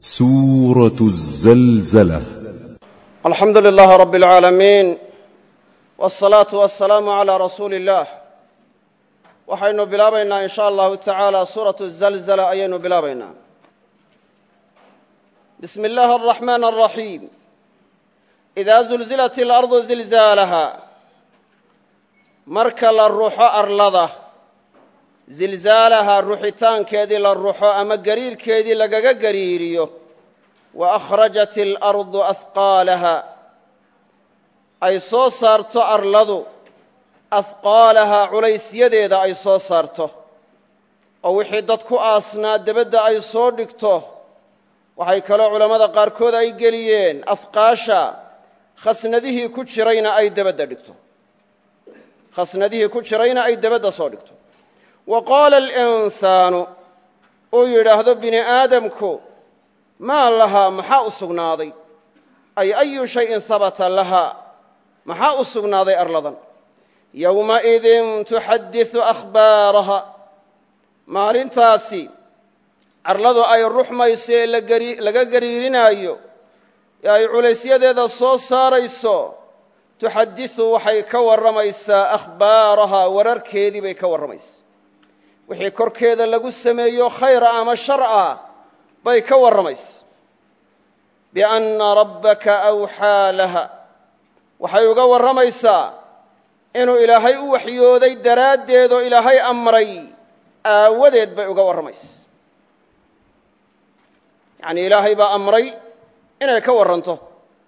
سورة الزلزلة alxamdu lilaah rab اlcaalamiin wاsalaatu wasalaamu calaa rasuuli اllah waxaynu bilaabaynaa in sha allahu tacaala suuratu zalzala ayaynu bilaabaynaa bismi اllahi araxmaan araxiim idaa zulzilat اlardu zilzaalaha marka la ruxo arlada zilzaalaha ruxitaankeedii la ruxo ama gariirkeedii lagaga gariiriyo wa akhrajat alardu ahqaalaha ay soo saarto arladu ahqaalaha culaysyadeeda ay soo saarto oo wixii dad ku aasnaa debadda ay soo dhigto waxay kaloo culammada qaarkood ay geliyeen afqaasha khasnadihii ku jirayna ay debadda dhigto khasnadihii ku jirayna ay debadda soo dhigto wa qaala alinsaanu uu yidhaahdo bini aadamku maa lahaa maxaa u sugnaaday ay ayu shayin habata lahaa maxaa u sugnaaday arladan yowmaidin tuxadiثu akhbaaraha maalintaasi arladu ay ruxmayso ee laga gariirinaayo ee ay culaysyadeeda soo saarayso tuxadiثu waxay ka warramaysaa akhbaaraha wararkeedii bay ka warramaysaa wixii korkeeda lagu sameeyo khayra ama shar ah bay ka warramaysa bianna rabbaka awxaa laha waxay uga warramaysaa inuu ilaahay u waxyooday daraaddeedoo ilaahay amray aawadeed bay uga warramaysa yacnii ilaahay baa amray inay ka warranto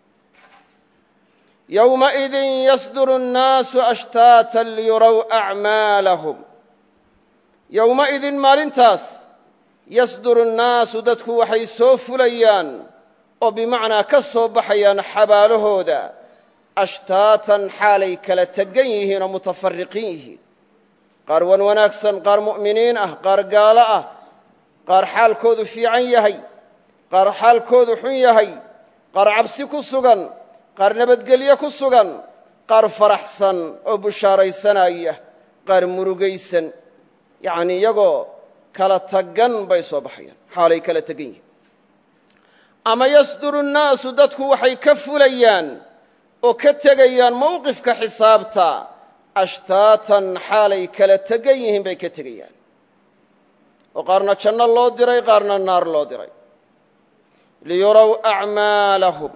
yowmaidin yasduru annaasu ashtaatan liyurow acmaalahum yowmaidin maalintaas yasduru nnaasu dadku waxay soo fulayaan oo bimacnaa ka soo baxayaan xabaalahooda ashtaatan xaalay kala tegan yihiin oo mutafariqiin yihiin qaar wan wanaagsan qaar mu'miniin ah qaar gaalo ah qaar xaalkoodu fiican yahay qaar xaalkoodu xun yahay qaar cabsi ku sugan qaar nabadgelyo ku sugan qaar faraxsan oo bushaaraysanaya qaar murugaysan yacnii iyagoo kala tagan bay soo baxayaan xaalay kala tegan yihiin ama yasduru nnaasu dadku waxay ka fulayaan oo ka tegayaan mowqifka xisaabta ashtaatan xaalay kala tegan yihiin bay ka tegayaan oo qaarna janno loo diray qaarna naar loo diray liyurow acmaalahum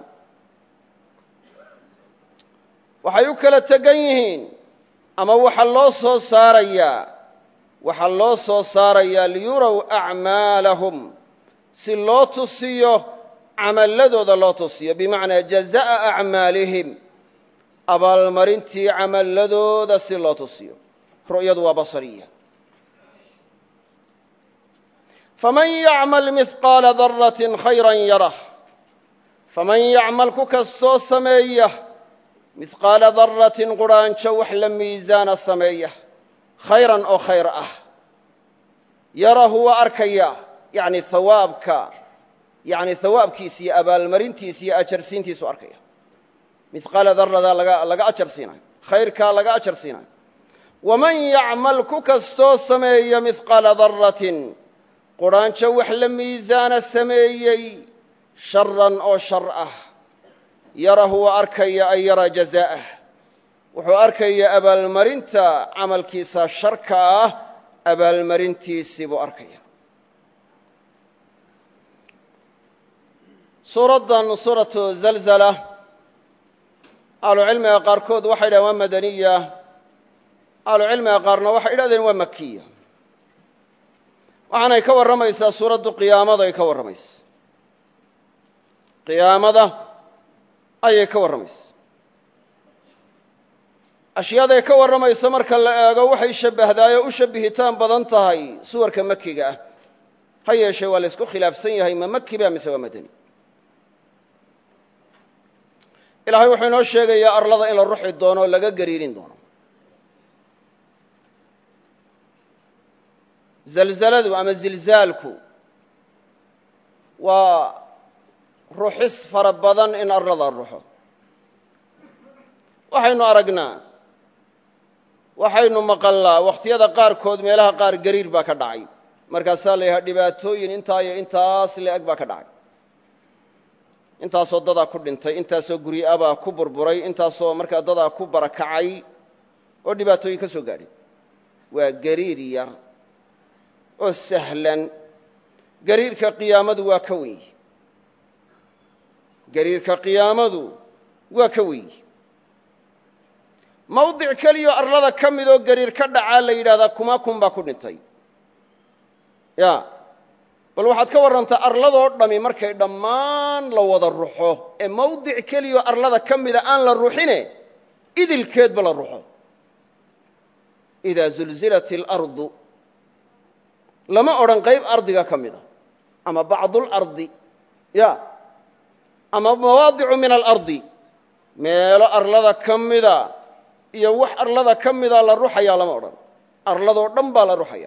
waxay u kala tegan yihiin ama waxa loo soo saarayaa waxaa loo soo saarayaa liyurow acmaalahum si loo tusiyo camalladooda loo tusiyo bimacnaa jaza'a acmaalihim abaalmarintii camalladooda si loo tusiyo ru'yadu waa basariya faman yacmal mihqaala daratin khayran yarah faman yacmal ku kastoo sameeya mihqaala daratin qudhaanjo wax la miisaana sameeya khayran oo khayr ah yarahu waa arkaya yani hawaabka yani hawaabkiisa iyo abaalmarintiisa iyo ajarsiintiisu arkaya mihqaala daradaa laga ajar siinayo khayrkaa laga ajar siinayo waman yacmal ku kastoo sameeya mihqaala daratin qudhaanjo wax la miisaana sameeyey sharan oo shar ah yarahu waa arkaya ay yara jazaa'ah wuxuu arkaya abaalmarinta camalkiisa sharka ah abaalmarintiisii buu arkaya suuraddan suuratu zalzala ahlucilmiga qaarkood waxay dhahdeen waa madaniya ahlucilmiga qaarna waxay idhahdeen waa makiya waxaanay ka warramaysaa suuraddu qiyaamada ay ka warramaysa qiyaamada ayay ka warramaysa ashyaaday ka warramayso marka la eego waxay shabbahdaay oo u shabbihitaan badan tahay suwarka makiga ah ha yeeshee waa la ysku khilaafsan yahay ma maki ba mise waa madani ilaahay wuxuu inoo sheegayaa arlada in la ruxi doono oo laga gariirin doono zalzaladu ama zilzaalku waa ruxis fara badan in arlada ruxo waxaynu aragnaa waxaynu maqalnaa wakhtiyada qaarkood meelaha qaar gariir baa ka dhacay markaasaa la yidhaha dhibaatooyin intaa iyo intaas le-eg baa ka dhacay intaasoo dadaa ku dhintay intaasoo guryo-abaa ku burburay intaasoo markaa dadaa ku barakacay oo dhibaatooyin ka soo gaadhay waa gariir yar oo sahlan gariirka qiyaamadu waa ka weyn yihi gariirka qiyaamadu waa ka weyn yihi mawdic keliyoo arlada ka midoo gariir ka dhacaa la yidhahdaa kuma kun baa ku dhintay ya bal waxaad ka warrantaa arladoo dhammi markay dhammaan la wada ruxo ee mawdic keliyoo arlada ka mida aan la ruxine idilkeedba la ruxo idaa zulzilat اlardu lama odhan qayb ardiga ka mida ama bacdulardi ya ama mawaadicu min alardi meelo arlada ka mida iyo wax arlada ka mida la ruxayaa lama odhan arladoo dhan baa la ruxaya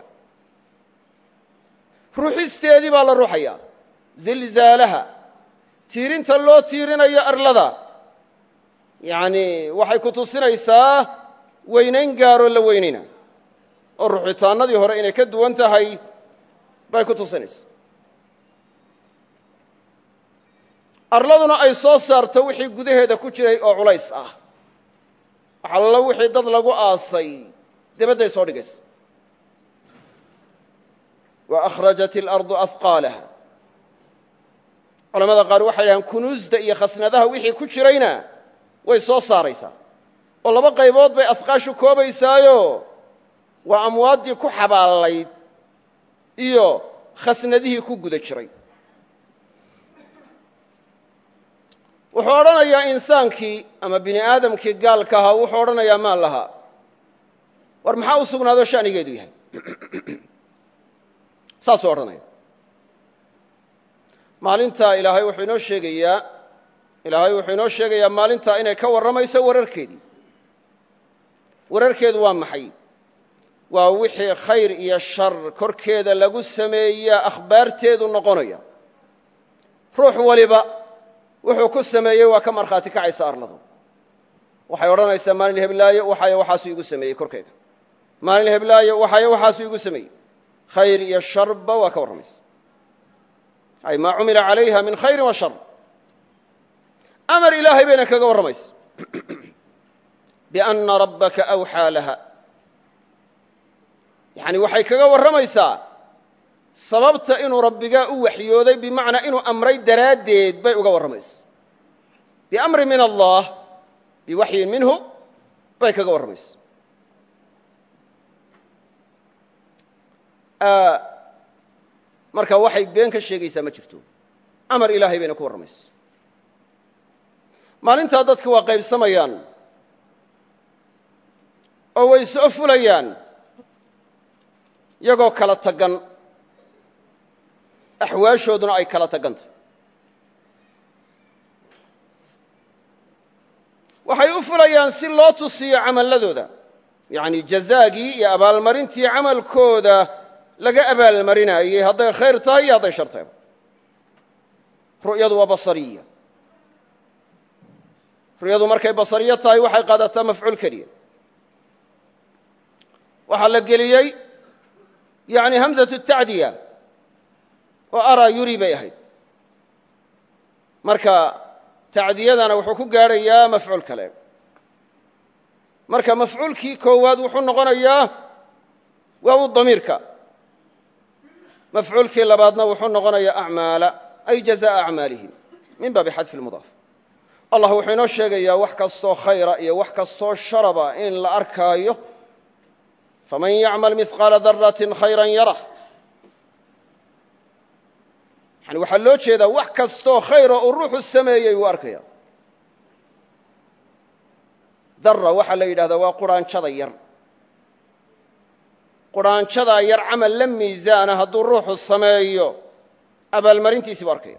ruxisteedii baa la ruxayaa zilzaalaha tiirinta loo tiirinayo arlada yacni waxay ku tusinaysaa weynayn gaaroo la weynayna oo ruxitaannadii hore inay ka duwan tahay bay ku tusinaysaa arladuna ay soo saarto wixii gudaheeda ku jiray oo culays ah waxallo wixii dad lagu aasay debadday soo dhigaysa wa akhrajat اlardu afqaalaha culamada qaar waxay dhahaan kunuusda iyo khasnadaha wixii ku jirayna way soo saaraysaa oo laba qaybood bay asqaashu koobaysaayo waa amwaaddii ku xabaalayd iyo khasnadihii ku guda jiray wuxuu odhanayaa insaankii ama bini aadamkii gaalka ahaa wuxuu odhanayaa maan lahaa war maxaa u sugnaado shanigeedu yahay saasuu odhanaya maalintaa ilaahay wuxuu inoo sheegayaa ilaahay wuxuu inoo sheegayaa maalintaa inay ka warramayso wararkeedii wararkeedu waa maxay waa wixii khayr iyo shar korkeeda lagu sameeyaa akhbaarteedu noqonaya ruux waliba wuxuu ku sameeyey waa ka markhaati kacaysa arladu waxay odhanaysaa maalin heblaayo waxayo waxaasuu igu sameeyey korkeyga maalin heblaayo waxayo waxaasuu igu sameeyey khayr iyo sharba waa ka warramaysa ay maa cumila calayha min khayri wa shar amar ilaahay bayna kaga warramaysa bianna rabbaka awxaa laha yacni waxay kaga warramaysaa sababta inuu rabbigaa u waxyooday bimacnaa inuu amray daraaddeed bay uga warramaysa biamri min allah biwaxyin minhu bay kaga warramaysa marka waxay been ka sheegaysaa ma jirto amar ilaahay bayna ku warramaysa maalintaa dadka waa qaybsamayaan oo way soo fulayaan iyagoo kala tagan axwaashooduna ay kala tagantahy waxay u fulayaan si loo tusiyo camalladooda yacni jazaagii iyo abaalmarintii camalkooda laga abaalmarinaayey hadday khayr tahay iyo hadday shar tahayba ru'yadu waa basariya ru'yadu markay basariyo tahay waxay qaadataa mafcuul keliya waxaa la geliyey yani hamzatu tacdiya oo araa yuri bay ahayd marka tacdiyadana wuxuu ku gaadhayaa mafcuul kale marka mafcuulkii koowaad wuxuu noqonayaa waa u damiirka mafcuulkii labaadna wuxuu noqonayaa acmaala ay jazaءa acmaalihim min baabi xadfi اlmudaaf allah wuxuu inoo sheegayaa wax kastoo khayra iyo wax kastoo sharaba in la arkaayo faman yacmal mihqaala daratin khayra yarah yani waxaa loo jeedaa wax kastoo khayra uu ruuxu sameeyey wuu arkaya dara waxaa la yidhahdaa waa quraanjada yar quraanjadaa yar camal la miisaana hadduu ruuxu sameeyo abaalmarintiisii bu arkaya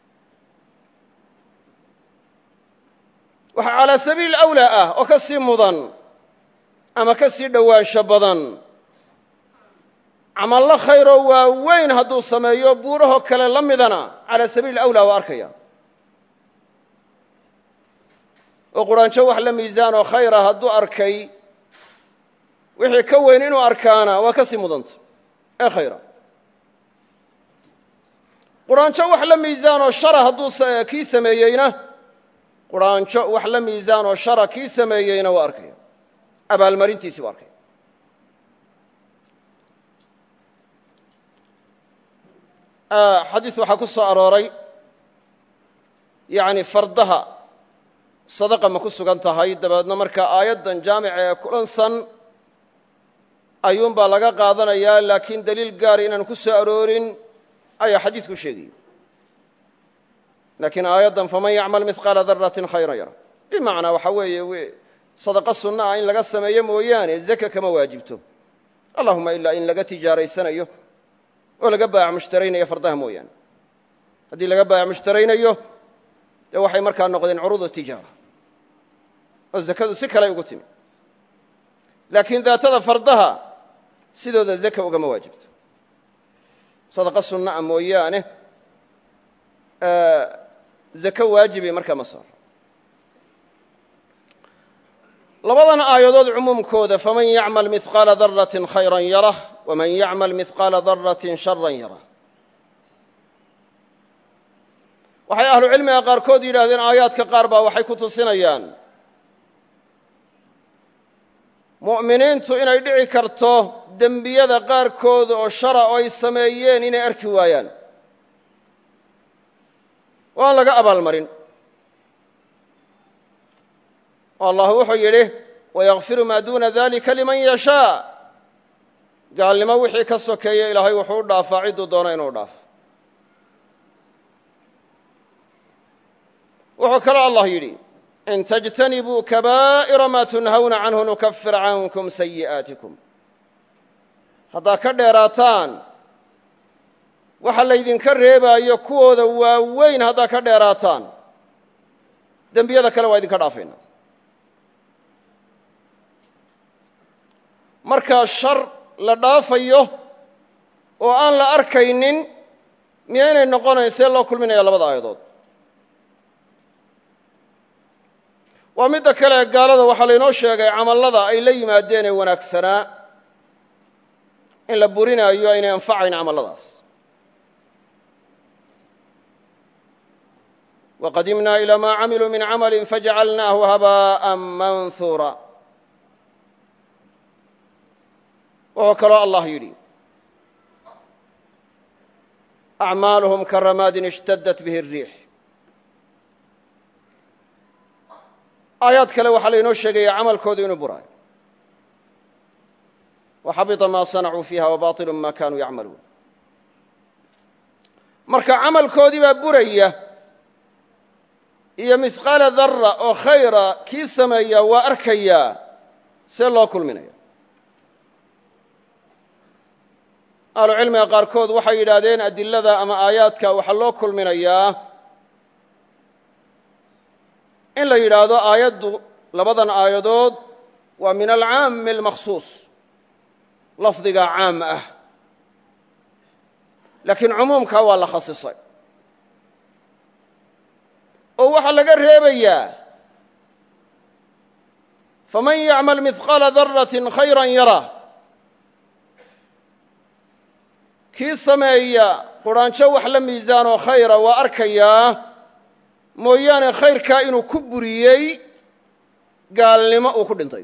waxaa calaa sabiili awlaa ah oo ka sii mudan ama ka sii dhowaansho badan camallo khayroo waaweyn hadduu sameeyo buurahoo kale la midana calaa sabiili awlaa waa arkaya oo quraanjo wax la miisaanoo khayra hadduu arkay wixii ka weyn inuu arkaana waa ka sii mudanta ee khayra quraanjo wax la miisaanoo shara hadduu kii sameeyeyna quraanjo wax la miisaanoo shara kii sameeyeyna waa arkaya abaalmarintiisii waa arkaya xadiis waxaa ku soo arooray yani fardaha sadaqa ma ku sugan tahay dabeedna marka aayaddan jaamica ee kulansan ayuunbaa laga qaadanayaa laakiin daliil gaara inaan ku soo aroorin ayaa xadiidku sheegaya laakiin aayaddan faman yacmal mihqaala daratin khayran yara bimacnaa waxa weeye sadaqa sunna ah in laga sameeyo mooyaane zaka kama waajibto allahuma ilaa in laga tijaaraysanayo oo laga baayac mushtaraynayo fardaha mooyaane haddii laga baayac mushtaraynayo dee waxay markaa noqdeen curuudu tijaara oo zakadu si kaley ugu timi laakiin daatada fardaha sidooda zaka ugama waajibto sadaqa sunna a mooyaane zako waajibay markaa ma saaro labadan aayadood cumuumkooda faman yacmal mihqaala daratin khayran yarah waman yacmal mihqaala daratin sharan yarah waxay ahlu cilmiga qaarkood yidhahdeen aayaadka qaar baa waxay ku tusinayaan mu'miniintu inay dhici karto dembiyada qaarkood oo shara oo ay sameeyeen inay arki waayaan oo aan laga abaalmarin oo allah wuxuu yidhi wayakfiru maa duuna dalika liman yashaa gaalnimo wixii ka sokeeya ilaahay wuxuu u dhaafaa cidduu doono inuu dhaafo wuxuu kaloo allah yidhi in tajtanibuu kabaa'ira maa tunhawna canhu nukafir cankum sayi'aatikum haddaad ka dheeraataan waxa laydinka reebaayo kuwooda waaweyn haddaad ka dheeraataan dembiyada kale waa idinka dhaafayna markaa shar la dhaafayo oo aan la arkaynin miyaynay noqonayn see loo kulminaya labada aayadood waa midda kale gaalada waxaa laynoo sheegay camallada ay la yimaadeen ee wanaagsanaa in la burinaayo aynay anfacayn camalladaas waqadimnaa ilaa maa camiluu min camali fajacalnaahu habaa'an manhuura wuxuu kaloo allah yidhi acmaaluhum karamaadin ishtadat bihi الriix aayaad kale waxaa laynoo sheegaya camalkoodu inuu buraayo waxabita maa sanacuu fiiha wabaطilu ma kanuu yacmaluun marka camalkoodii baa buraya iyo misqaala dara oo khayra kii sameeya waa arkayaa see loo kulminaya ahlucilmiga qaarkood waxay yidhaahdeen adilada ama aayaadka waxaa loo kulminayaa in la yidhaahdo aayaddu labadan aayadood waa min alcaami almakhsuus lafdiga caam ah laakiin cumuumkaa waa la khasisay oo waxaa laga reebayaa faman yacmal mihqaala daratin khayran yara kii sameeya quraanjo wax la miisaanoo khayra waa arkayaa mooyaane khayrkaa inuu ku buriyey gaalnimo uu ku dhintay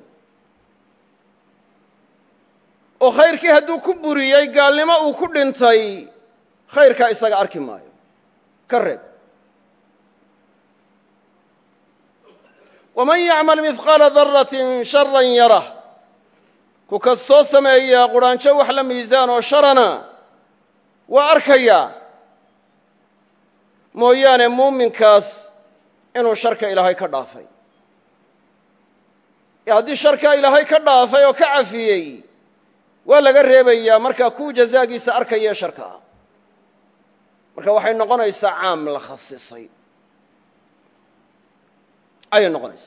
oo khayrkii hadduu ku buriyey gaalnimo uu ku dhintay khayrkaa isaga arki maayo ka reeb waman yacmal mihqaala daratin sharan yarah ku kastoo sameeya quraanjo wax la miisaan oo sharana waa arkayaa mooyaane muuminkaas inuu sharka ilaahay ka dhaafay ee haddii sharkaa ilaahay ka dhaafay oo ka cafiyey waa laga reebayaa markaa kuu jazaagiisa arkayee sharka ah marka waxay noqonaysaa caam la khasisay ayay noqonaysaa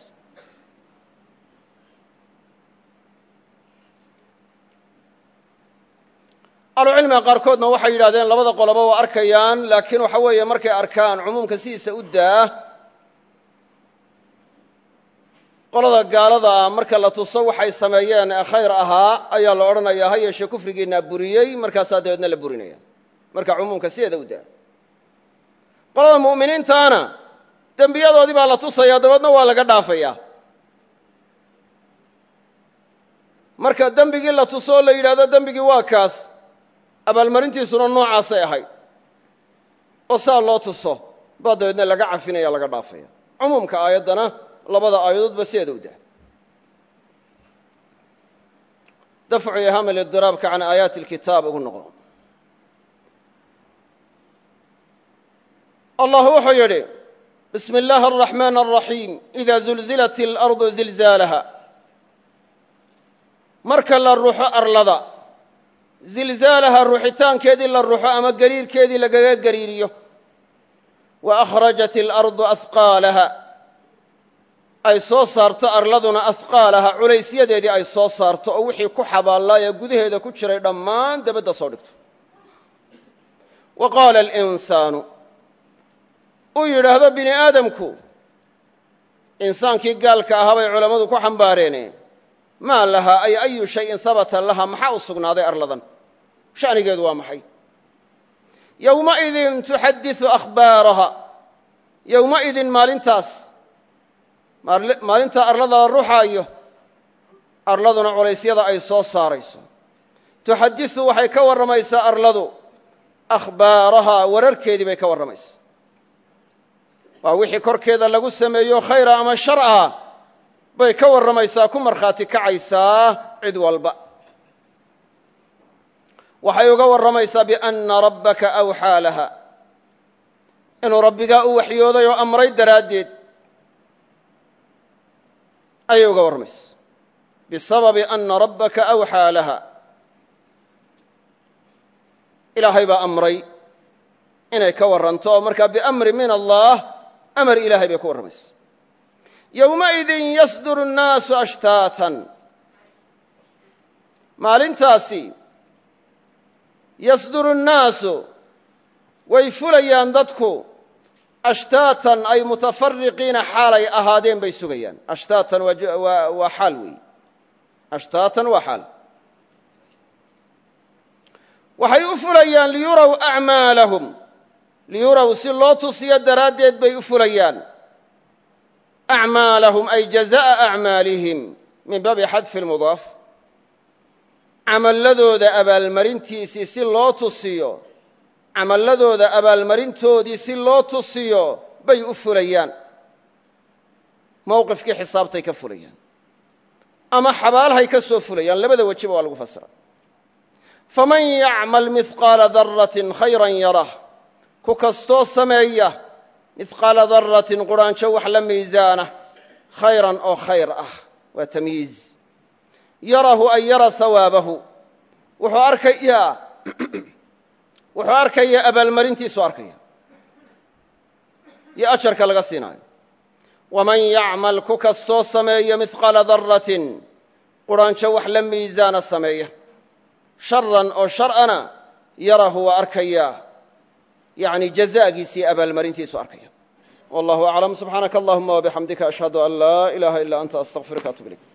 ahlucilmiga qaarkoodna waxay yidhahdeen labada qoloba waa arkayaan laakiin waxa weeye markay arkaan cumuumka sidiisa u daa qolada gaalada ah marka la tuso waxay sameeyeen ee khayr ahaa ayaa la odhanayaa ha yeeshee kufrigiinaa buriyey markaasaa dabeedna la burinaya marka cumuumka sideeda u daa qolada mu'miniintaana dembiyadoodii baa la tusayaa dabeedna waa laga dhaafayaa marka dembigii la tuso oo la yidhahdo dembigii waa kaas abaalmarintiisuna noocaasay ahayd oo saa loo tuso baa dabeedna laga cafinaya laga dhaafaya cumuumka aayaddana labada aayadoodba sideeda u dah dafcu iham lidiraabka can aayaati alkitaab ugu noqo allah wuxuu yidhi bismi اllahi الraxmaan الraxiim ida zulzilat اlardu zilzaalaha marka la ruxo arlada zilzaalaha ruxitaankeedii la ruxo ama gariirkeedii lagaga gariiriyo wa akhrajat اlardu ahqaalaha ay soo saarto arladuna ahqaalaha culaysyadeedii ay soo saarto oo wixii ku xabaallaa ee gudaheeda ku jiray dhammaan dabadda soo dhigto wa qaala alinsaanu uu yidhaahdo bini aadamku insaankii gaalka ahaa bay culammadu ku xambaareene maa lahaa ay ayu shayin sabata laha maxaa u sugnaaday arladan sha'nigeedu waa maxay yowmaidin tuxadiثu akhbaaraha yowmaidin maalintaas maalintaa arlada la ruxaayo arladuna culaysyada ay soo saarayso tuxadiثu waxay ka warramaysaa arladu akhbaarahaa wararkeedii bay ka warramaysaa waa wixii korkeeda lagu sameeyo khayra ama shar ah bay ka warramaysaa ku markhaati kacaysaa cid walba waxay uga warramaysaa bianna rabbaka awxaa laha inuu rabbigaa u waxyooday oo amray daraaddeed ayay uga warramaysaa bisababi anna rabbaka awxaa laha ilaahay baa amray inay ka warranto oo markaa biamri min allah amar ilaahay bay ku warramaysaa yowmaidin yasduru الnaasu ashtaatan maalintaasi yasduru الnaasu way fulayaan dadku ashtaatan ay mutafariqiina xaalay ahaadeen bay sugayaan ashtaatan waa xaal weeye ashtaatan waa xaal waxay u fulayaan liyuraw acmaalahum liyuraw si loo tusiyo daraaddeed bay u fulayaan acmaalahum ay jaza'a acmaalihim min baabi xadfi lmudaaf camalladooda abaalmarintiisii si loo tusiyo camalladooda abaalmarintoodii si loo tusiyo bay u fulayaan mowqifkii xisaabtay ka fulayaan ama xabaalhay ka soo fulayaan labada wejiba waa lagu fasira faman yacmal mihqaala daratin khayran yarah ku kastoo sameeya mihqaala daratin qurhaanjo wax la miisaana khayran oo khayr ah waa tamyiiz yarahu ay yara sawaabahu wuxuu arkayaa wuxuu arkayaa abaalmarintiisu arkaya iyo ajarka laga siinaayo waman yacmal ku kastoo sameeya mihqaala daratin qurhaanjo wax la miisaana sameeya sharan oo shar'ana yarahu waa arkayaa yani jazaagiisii abaalmarintiisu arkaya wallahu aclam subxaanaka allahuma wabixamdika ashhadu an laa ilaaha ila anta astaqfiruka atub ilayk